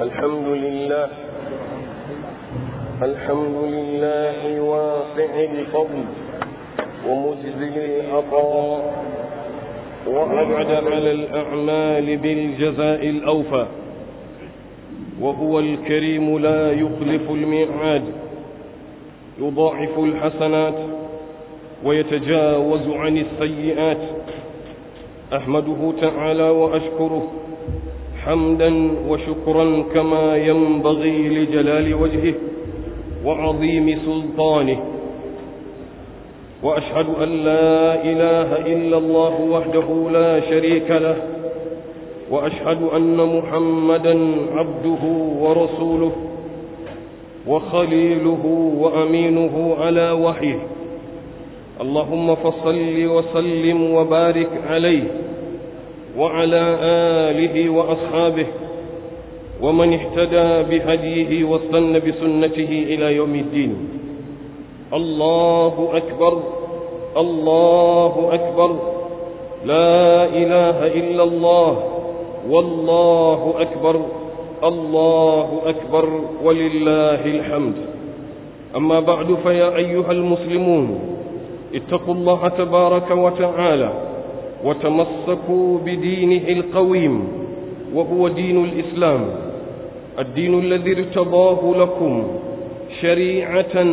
الحمد لله الحمد لله واسع الفضل ومجزل العطاء وأبعد على الأعمال بالجزاء الأوفى وهو الكريم لا يخلف الميعاد يضاعف الحسنات ويتجاوز عن السيئات أحمده تعالى وأشكره حمدا وشكرا كما ينبغي لجلال وجهه وعظيم سلطانه وأشهد أن لا إله إلا الله وحده لا شريك له وأشهد أن محمدا عبده ورسوله وخليله وأمينه على وحيه اللهم فصل وسلم وبارك عليه وعلى آله وأصحابه ومن اهتدى بهديه واستنى بسنته إلى يوم الدين الله أكبر الله أكبر لا إله إلا الله والله أكبر الله أكبر ولله الحمد أما بعد فيا أيها المسلمون اتقوا الله تبارك وتعالى وتمسكوا بدينه القويم وهو دين الإسلام الدين الذي ارتضاه لكم شريعة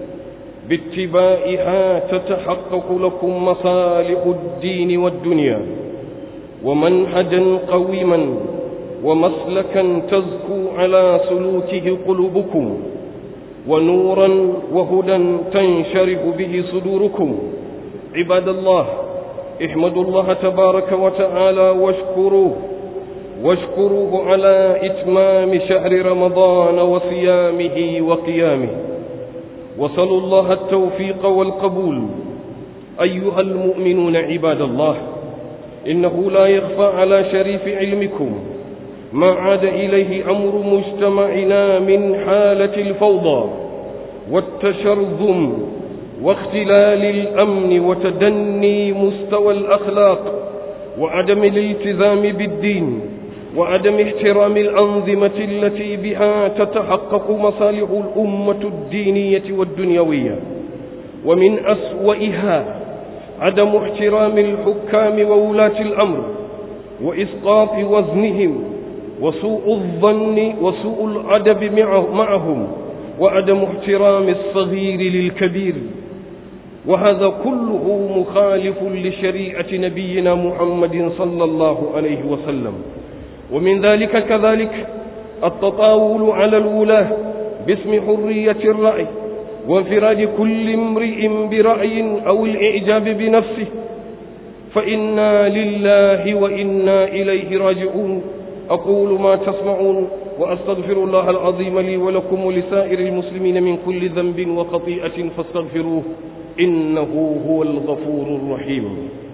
باتباعها تتحقق لكم مصالح الدين والدنيا ومنهجا قويما ومسلكا تزكو على سلوكه قلوبكم ونورا وهدى تنشرح به صدوركم عباد الله احمدوا الله تبارك وتعالى واشكروه واشكروه على إتمام شهر رمضان وصيامه وقيامه وصلوا الله التوفيق والقبول أيها المؤمنون عباد الله إنه لا يخفى على شريف علمكم ما عاد إليه أمر مجتمعنا من حالة الفوضى والتشرذم واختلال الأمن وتدني مستوى الأخلاق وعدم الالتزام بالدين وعدم احترام الأنظمة التي بها تتحقق مصالح الأمة الدينية والدنيوية ومن أسوئها عدم احترام الحكام وولاة الأمر وإسقاط وزنهم وسوء الظن وسوء الأدب معهم وعدم احترام الصغير للكبير وهذا كله مخالف لشريعة نبينا محمد صلى الله عليه وسلم ومن ذلك كذلك التطاول على الولاة باسم حرية الرأي وانفراد كل امرئ برأي أو الإعجاب بنفسه فإنا لله وإنا إليه راجعون أقول ما تسمعون وأستغفر الله العظيم لي ولكم ولسائر المسلمين من كل ذنب وخطيئة فاستغفروه إنه هو الغفور الرحيم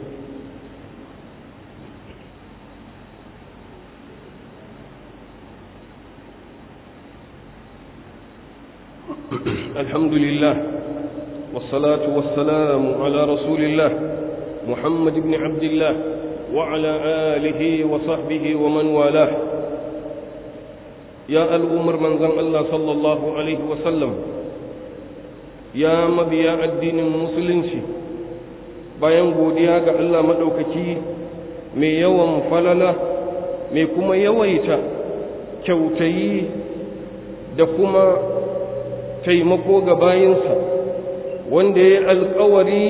الحمد لله والصلاة والسلام على رسول الله محمد بن عبد الله وعلى آله وصحبه ومن والاه يا الأمر من ذن الله صلى الله عليه وسلم يا مبيا الدين المسلم bayan godiya ga Allah maɗaukaki mai yawan falala mai kuma yawaita kyautayi da kuma taimako ga bayinsa wanda ya yi alkawari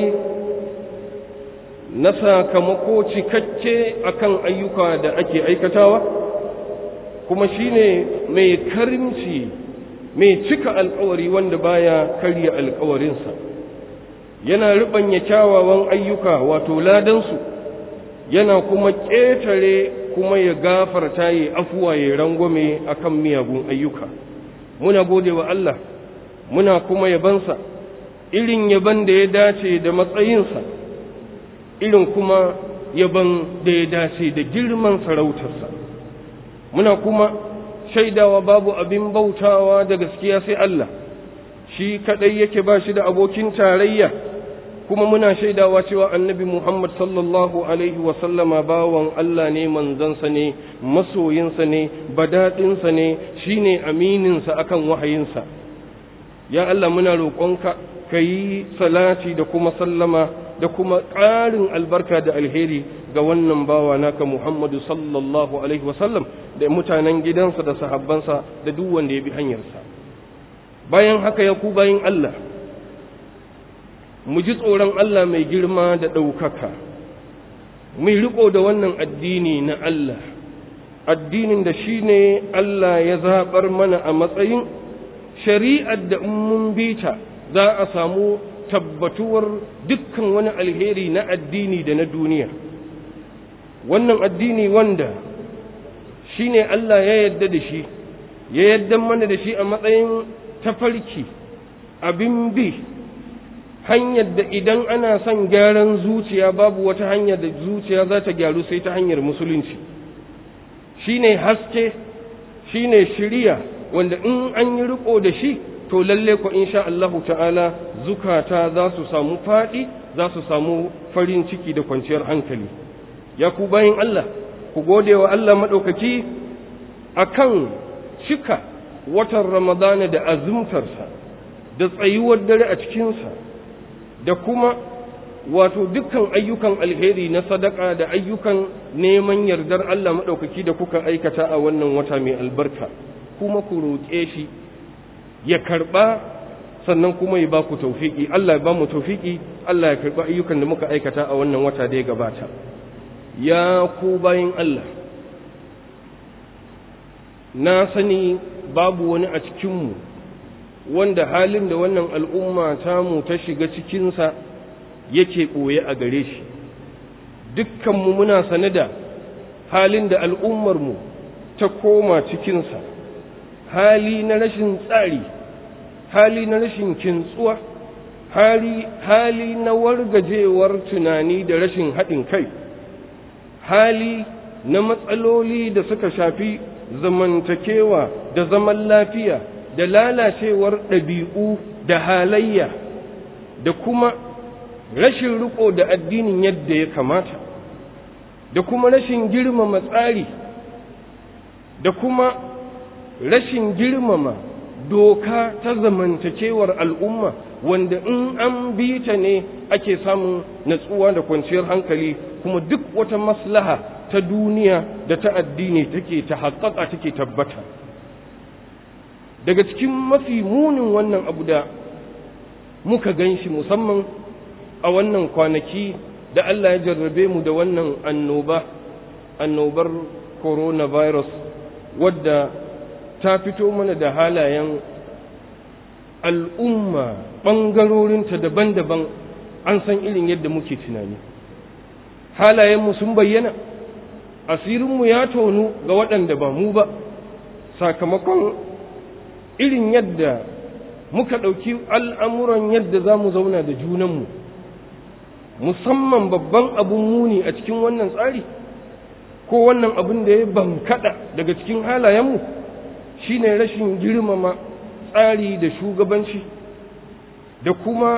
na sakamako cikakke akan ayyuka da ake aikatawa kuma shine mai karimci mai cika alkawari wanda baya karya alkawarinsa yana riɓanya kyawawan ayyuka wato ladansu yana kuma ƙetare kuma ya gafarta ya afuwa ya rangwame akan miyagun ayyuka muna gode wa Allah muna kuma yabansa irin yaban da ya dace da matsayinsa irin kuma yaban da ya dace da girman sarautarsa muna kuma shaidawa babu abin bautawa da gaskiya sai Allah shi kadai yake ba shi da abokin tarayya kuma muna shaidawa cewa annabi Muhammad sallallahu alaihi sallama bawan Allah ne manzansa ne masoyinsa ne badaɗinsa ne shine amininsa akan wahayinsa ya Allah muna roƙonka ka yi salati da kuma sallama da kuma ƙarin albarka da alheri ga wannan bawa naka Muhammadu sallallahu alaihi wasallam da mutanen gidansa da sahabbansa da duk wanda ya bi hanyarsa bayan haka ya ku bayan Allah mu ji tsoron Allah mai girma da ɗaukaka mu riko da wannan addini na Allah addinin da shi ne Allah ya zaɓar mana a matsayin shari'ar da mun bi ta za a samu tabbatuwar dukkan wani alheri na addini da na duniya wannan addini wanda shi ne Allah ya yadda da shi ya yadda mana da shi a matsayin tafarki abin bi hanyar da idan ana son gyaran zuciya babu wata hanyar da zuciya za ta gyaru sai ta hanyar musulunci shine haske shine shiriya wanda in an yi riko da shi to lalle ko insha Allahu ta'ala zukata za su samu faɗi za su samu farin ciki da kwanciyar hankali ya ku bayin Allah ku gode wa Allah maɗaukaki akan cika watan Ramadana da azumtarsa da tsayuwar dare a cikinsa da kuma wato dukkan ayyukan alheri na sadaka da ayyukan neman yardar Allah maɗaukaki da kuka aikata a wannan wata mai albarka kuma ku roƙe shi ya karɓa sannan kuma ya ba ku taufiki Allah ya ba mu taufiki Allah ya karɓa ayyukan da muka aikata a wannan wata da ya gabata ya ku bayin Allah na sani babu wani a cikinmu wanda halin da wannan al'umma tamu ta shiga cikinsa yake ɓoye a gare shi dukkanmu muna sane da halin da al'ummarmu ta koma cikinsa hali na rashin tsari hali na rashin kintsuwa hali, hali na wargajewar tunani da rashin haɗin kai hali na matsaloli da suka shafi zamantakewa da zaman lafiya da lalacewar ɗabi'u da halayya da kuma rashin riko da addinin yadda ya kamata da kuma rashin girmama tsari da kuma rashin girmama doka ta zamantakewar al'umma wanda in an bi ta ne ake samun natsuwa da kwanciyar hankali kuma duk wata maslaha ta duniya da ta addini take ta haƙaƙa take tabbata daga cikin mafi munin wannan abu da muka gan shi musamman a wannan kwanaki da Allah ya jarrabe mu da wannan annoba annobar coronavirus wadda ta fito mana da halayen al'umma ɓangarorinta daban-daban an san irin yadda muke tunani halayenmu sun bayyana asirinmu ya tonu ga waɗanda ba mu ba sakamakon irin yadda muka ɗauki al'amuran yadda za mu zauna da junanmu musamman babban abun muni a cikin wannan tsari ko wannan abin da ya bankaɗa daga cikin halayenmu shine rashin girmama tsari da shugabanci da kuma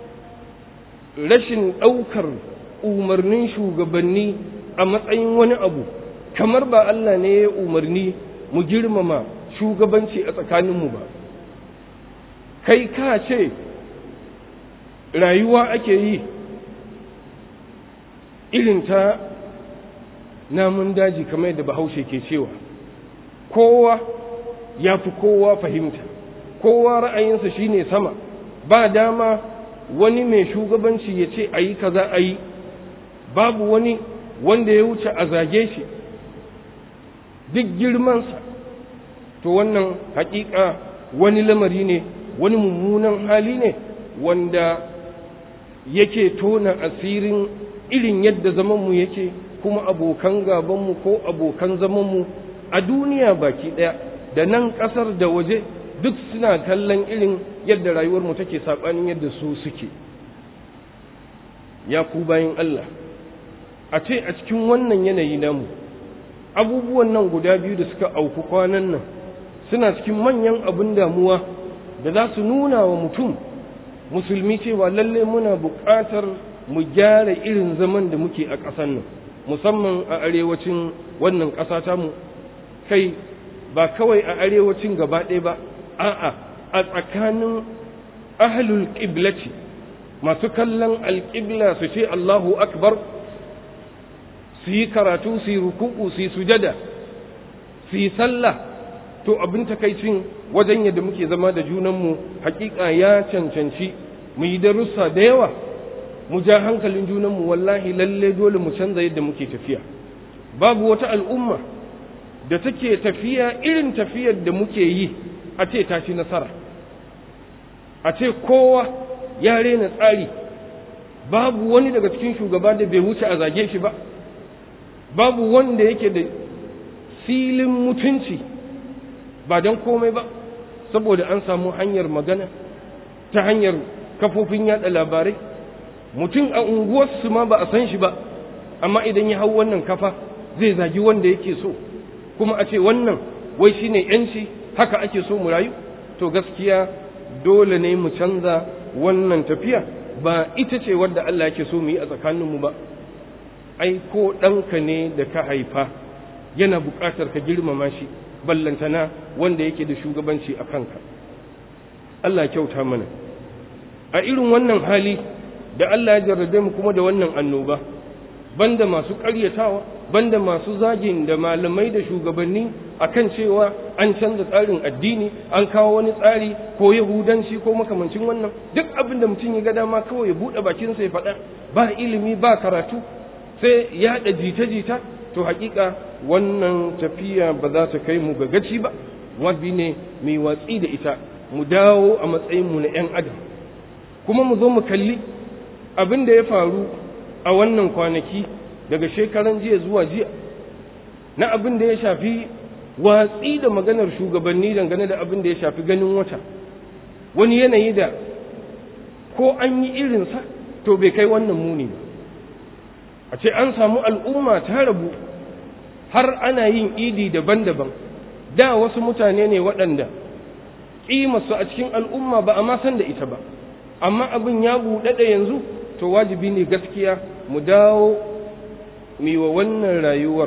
rashin ɗaukar umarnin shugabanni a matsayin wani abu kamar ba Allah ne ya umarni mu girmama shugabanci a tsakaninmu ba kai ka ce rayuwa ake yi irin ta namun daji kamar yadda bahaushe ke cewa kowa ya fi kowa fahimta kowa ra'ayinsa shine sama ba dama wani mai shugabanci ya ce a yi kaza a yi babu wani wanda ya wuce a zage shi duk girmansa to wannan hakika wani lamari ne wani mummunan hali ne wanda yake tona asirin irin yadda zamanmu yake kuma abokan gabanmu ko abokan zamanmu a duniya baki ɗaya da nan ƙasar da waje duk suna kallon irin yadda rayuwarmu take saɓanin yadda su suke ya ku bayan Allah a ce a cikin wannan yanayi namu abubuwan nan guda biyu da suka auku kwanan nan suna cikin manyan abin damuwa da za su nuna wa mutum musulmi cewa lalle muna buƙatar mu gyara irin zaman da muke a ƙasar nan musamman a arewacin wannan ƙasa tamu kai ba kawai a arewacin gaba ɗaya ba a'a a tsakanin ahlul qiblati masu kallon alƙibla su ce Allahu akbar su yi karatu su yi ruku'u su yi sujada su yi sallah to abin takaicin wajen yadda muke zama da junanmu hakika ya cancanci mu yi darussa da yawa mu ja hankalin junanmu wallahi lalle dole mu canza yadda muke tafiya babu wata al'umma da take tafiya irin tafiyar da muke yi a ce ta ci nasara a ce kowa ya rena tsari babu wani daga cikin shugaba da bai wuce a zage shi ba babu wanda yake da filin mutunci ba don komai ba saboda an samu hanyar magana ta hanyar kafofin yada labarai mutum a unguwarsu ma ba a san shi ba amma idan ya hau wannan kafa zai zagi wanda yake so kuma a ce wannan wai shine yanci haka ake so mu rayu to gaskiya dole ne mu canza wannan tafiya ba ita ce wadda Allah yake so mu yi a tsakaninmu ba ai ko ɗanka ne da ka haifa yana buƙatar ka girmama shi ballantana wanda yake da shugabanci a kanka Allah kyauta mana a irin wannan hali da Allah ya jarrabe mu kuma da wannan annoba banda masu ƙaryatawa banda masu zagin da malamai da shugabanni akan cewa an canza tsarin addini an kawo wani tsari ko yahudanci ko makamancin wannan duk abin da mutum ya ga dama kawai ya buɗe bakinsa ya faɗa ba ilimi ba karatu sai yaɗa jita-jita to hakika wannan tafiya ba za ta kai mu ga gaci ba wabi ne mai watsi da ita mu dawo a matsayinmu na 'yan adam kuma mu zo mu kalli abin da ya faru a wannan kwanaki daga shekaran jiya zuwa jiya na abin da ya shafi watsi da maganar shugabanni dangane da abin da ya shafi ganin wata wani yanayi da ko an yi irinsa to bai kai wannan muni ba a ce an samu al'umma ta rabu har ana yin idi daban-daban da wasu mutane ne waɗanda ƙimarsu a cikin al'umma ba a ma san da ita ba amma abin ya buɗaɗa yanzu to wajibi ne gaskiya mu dawo wa wannan rayuwar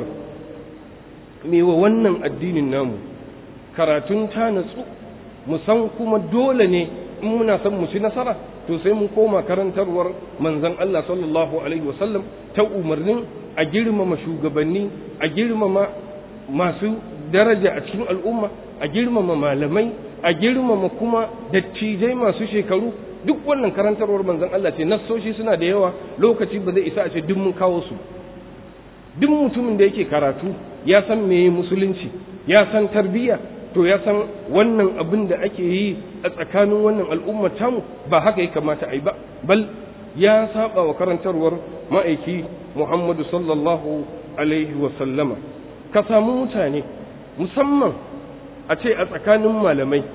wa wannan addinin namu karatun ta natsu mu san kuma dole ne in muna son mu ci nasara to sai mun koma karantarwar manzon Allah sallallahu alaihi wasallam ta umarnin a girmama shugabanni a girmama masu daraja a cikin al'umma a girmama malamai a girmama kuma dattijai masu shekaru duk wannan karantarwar manzon Allah ce nassoshi suna da yawa lokaci ba zai isa a ce duk mun kawo su duk mutumin da yake karatu ya san meye musulunci ya san tarbiyya to ya san wannan abin da ake yi a tsakanin wannan al'ummar tamu ba haka ya kamata a yi ba bal ya saba wa karantarwar ma'aiki Muhammadu sallallahu alaihi wa sallama ka samu mutane musamman a ce a tsakanin malamai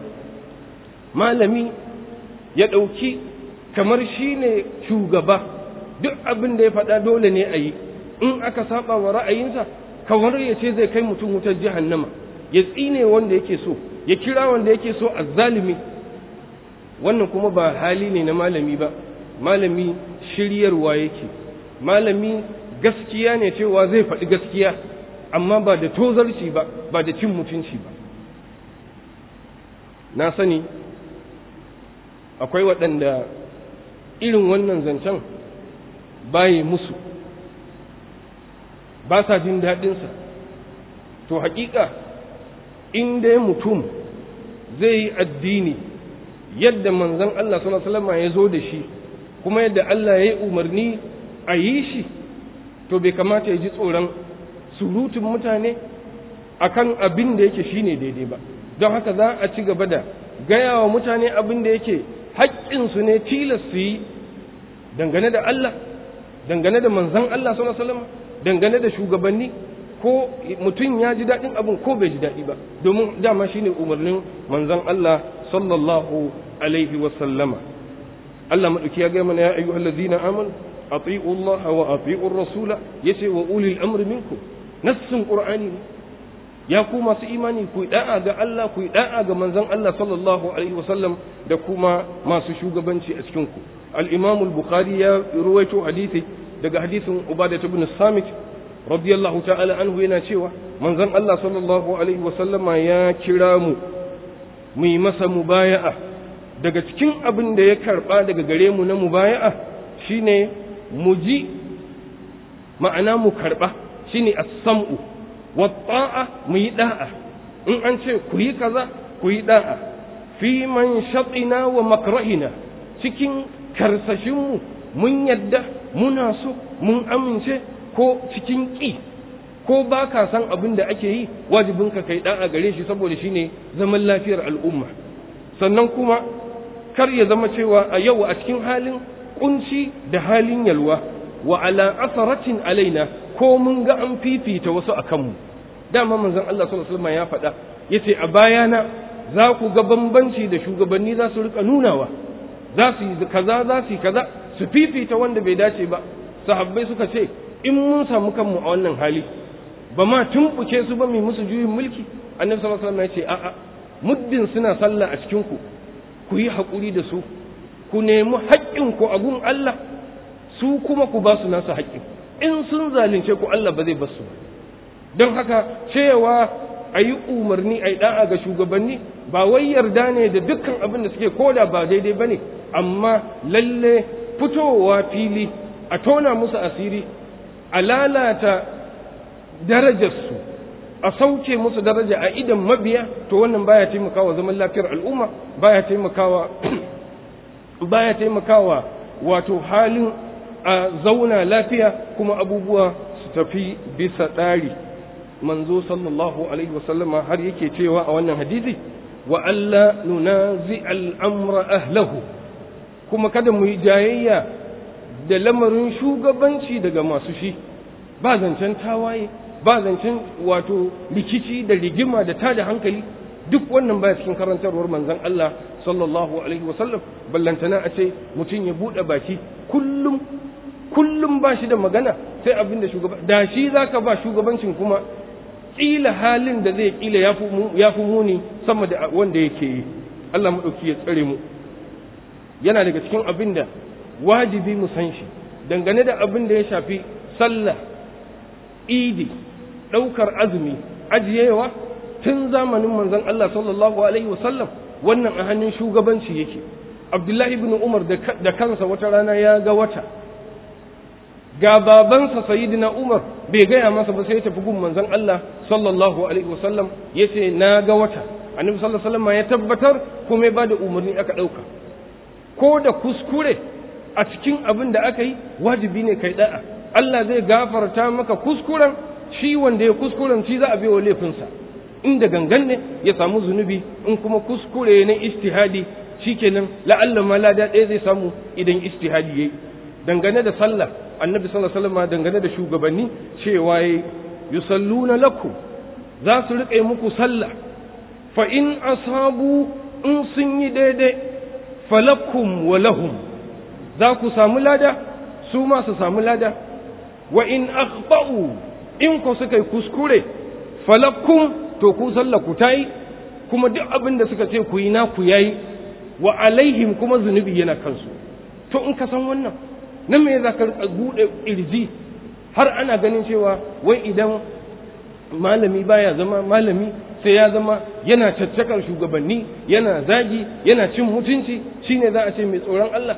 malami ya ɗauki kamar shi ne shugaba duk abin da ya faɗa dole ne a yi in aka saba wa ra'ayinsa kamar ya ce zai kai mutum wutar jahannama ya tsine wanda yake so ya kira wanda yake so azzalimi wannan kuma ba hali ne na malami ba malami shiryarwa yake malami gaskiya ne cewa zai faɗi gaskiya amma ba da tozarci ba ba da cin mutunci ba na sani akwai waɗanda irin wannan zancen baye musu ba sa jin daɗinsa to haƙiƙa in dai mutum zai yi addini yadda manzon Allah sallallahu alaihi ya zo da shi kuma yadda Allah ya yi umarni a yi shi to bai kamata ya ji tsoron surutun mutane akan abin da yake shine daidai ba don haka za a ci gaba da gaya wa mutane abin da yake haƙƙinsu ne tilas su yi dangane da Allah dangane da manzon Allah sallallahu alaihi wasallam dangane da shugabanni ko mutum ya ji daɗin abin ko bai ji daɗi ba domin dama shine umarnin manzon Allah sallallahu alaihi wasallama Allah maɗauki ya gaya mana ya ayyuhal ladzina amanu ati'u Allah wa ati'u rasula yace wa ulil amri minkum nassun qur'ani ne ya ku masu imani ku da'a ga Allah ku da'a ga manzon Allah sallallahu alaihi wasallam da kuma masu shugabanci a cikin ku al-Imam al-Bukhari ya ruwaito hadisi daga hadisin Ubadah ibn Samit radiyallahu ta'ala anhu yana cewa manzon Allah sallallahu alaihi wasallama ya kira mu mu yi masa mubaya'a daga cikin abin da ya karba daga gare mu na mubaya'a shine mu ji ma'ana mu karba shine as-sam'u wa ta'a mu yi da'a in an ce ku yi kaza ku yi da'a fi man shatina wa makrahina cikin karsashinmu mun yadda muna so mun amince ko cikin ƙi ko ba ka san abin da ake yi wajibin ka kai da'a gare shi saboda shine zaman lafiyar al'umma sannan kuma kar ya zama cewa a yau a cikin halin kunci da halin yalwa wa ala asaratin alaina ko mun ga an fifita wasu a kanmu dama manzon Allah sallallahu alaihi wasallam ya faɗa yace a bayana za ku ga bambanci da shugabanni za su rika nunawa za su yi kaza za su yi kaza su fifita wanda bai dace ba sahabbai suka ce in mun samu kanmu a wannan hali ba ma tumbuke su ba mai musu juyin mulki annabi sallallahu alaihi wasallam ya ce a'a muddin suna sallah a cikin ku ku yi haƙuri da su ku nemi haƙƙin ku a gun Allah su kuma ku ba su nasu haƙƙin in sun zalunce ku Allah ba zai bar su don haka cewa a yi umarni a yi da'a ga shugabanni ba wai yarda ne da dukkan abin da suke koda ba daidai ba ne amma lalle fitowa fili a tona musu asiri a lalata darajarsu a sauke musu daraja a idan mabiya to wannan baya taimakawa zaman lafiyar al'umma baya taimakawa baya taimakawa wato halin a zauna lafiya kuma abubuwa su tafi bisa ɗari manzo sallallahu alaihi wasallama har yake cewa a wannan hadisi wa alla nunazi al'amra ahlahu kuma kada mu yi jayayya da lamarin shugabanci daga masu shi ba zancen tawaye ba zancen wato rikici da rigima da tada hankali duk wannan baya cikin karantarwar manzon Allah sallallahu alaihi wasallam ballantana a ce mutum ya buɗe baki kullum kullum ba shi da magana sai abin da shugaba da shi zaka ba shugabancin kuma kila halin da zai kila ya fi muni sama da wanda yake yi Allah maɗauki ya tsare mu yana daga cikin abin da wajibi mu san shi dangane da abin da ya shafi sallah idi ɗaukar azumi ajiyewa tun zamanin manzon Allah sallallahu alaihi wasallam wannan a hannun shugabanci yake abdullahi ibn umar da kansa wata rana ya ga wata ga babansa sayyidina umar bai gaya masa ba sai ya tafi gun manzon Allah sallallahu alaihi wasallam yace na ga wata annabi sallallahu alaihi wasallam ya tabbatar kuma ya bada umarni aka dauka ko da kuskure a cikin abin da aka yi wajibi ne kai da'a Allah zai gafarta maka kuskuren shi wanda ya kuskuren shi za a biyo laifinsa inda gangan ne ya samu zunubi in kuma kuskure na istihadi shikenan la'alla ma lada ɗaya zai samu idan istihadi yayi dangane da sallah annabi sallallahu alaihi wasallam dangane da shugabanni cewa yayi yusalluna lakum za su riƙe muku sallah fa in asabu in sun yi daidai falakum wa lahum za ku samu lada su ma su samu lada wa in akhta'u in ku suka yi kuskure falakum to ku sallah ku tayi kuma duk abin da suka ce ku yi na ku yayi wa alaihim kuma zunubi yana kansu to in ka san wannan nan me za ka buɗe ƙirji har ana ganin cewa wai idan malami baya zama malami sai ya zama yana caccakar shugabanni yana zagi yana cin mutunci shine za a ce mai tsoron Allah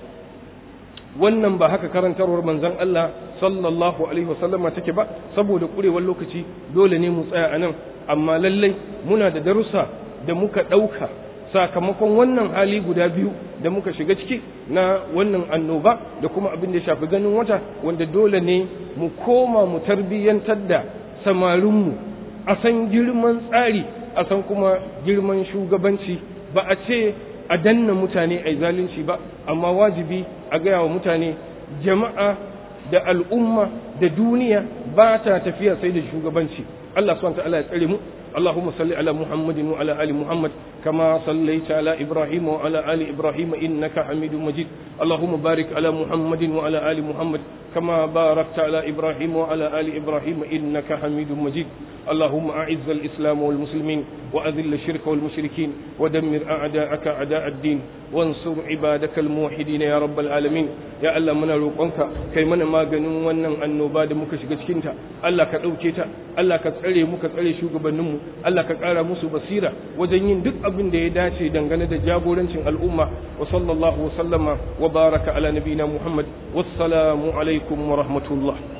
wannan ba haka karantarwar manzon Allah sallallahu alaihi wasallama take ba saboda kurewar lokaci dole ne mu tsaya a nan amma lallai muna da darussa da muka ɗauka sakamakon wannan hali guda biyu da muka shiga ciki na wannan annoba da kuma abin da ya shafi ganin wata wanda dole ne mu koma mu tarbiyyantar da samarinmu a san girman tsari a san kuma girman shugabanci ba a ce a danna mutane a zalunci ba amma wajibi a gaya wa mutane jama'a da al'umma da duniya ba ta tafiya sai da shugabanci Allah subhanahu wa ta'ala ya tsare mu اللهم صل على محمد وعلى ال محمد كما صليت على ابراهيم وعلى ال ابراهيم انك حميد مجيد اللهم بارك على محمد وعلى ال محمد كما باركت على إبراهيم وعلى آل إبراهيم إنك حميد مجيد اللهم أعز الإسلام والمسلمين وأذل الشرك والمشركين ودمر أعداءك أعداء الدين وانصر عبادك الموحدين يا رب العالمين يا الله من روقنك كي من ما غنون wannan annoba da muka shiga cikin ta Allah ka dauke ta Allah ka tsare mu ka tsare shugabannin mu Allah ka kara musu basira wajen yin duk abin da ya dace dangane da jagorancin al'umma wa sallallahu wa sallama wa baraka ala nabina Muhammad wassalamu alaikum wa rahmatullah